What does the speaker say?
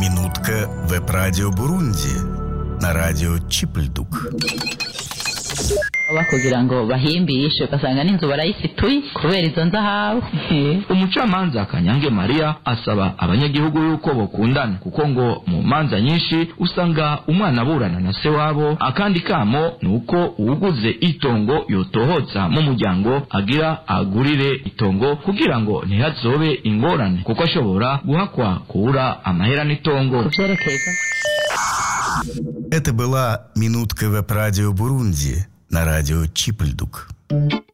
Минутка веб-радио Бурунди на радио Чипльдук. baba kugira ngo bahimbishe ugasanga n'inzu barayifituye kubera izo nzahabu umucamanza kanyange mariya asaba abanyagihugu yuko bokundana kuko ngo mu manza nyinshi usanga umwana aburana na se wabo akandi kamo ni uko uwuguze itongo yotohotsa mu muryango agira agurire itongo kugira ngo ntihazobe ingorane kuko ashobora guhakwa kubura amahera n'itongo vyerekeye Это была «Минутка веб-радио Бурунди» на радио Чипльдук.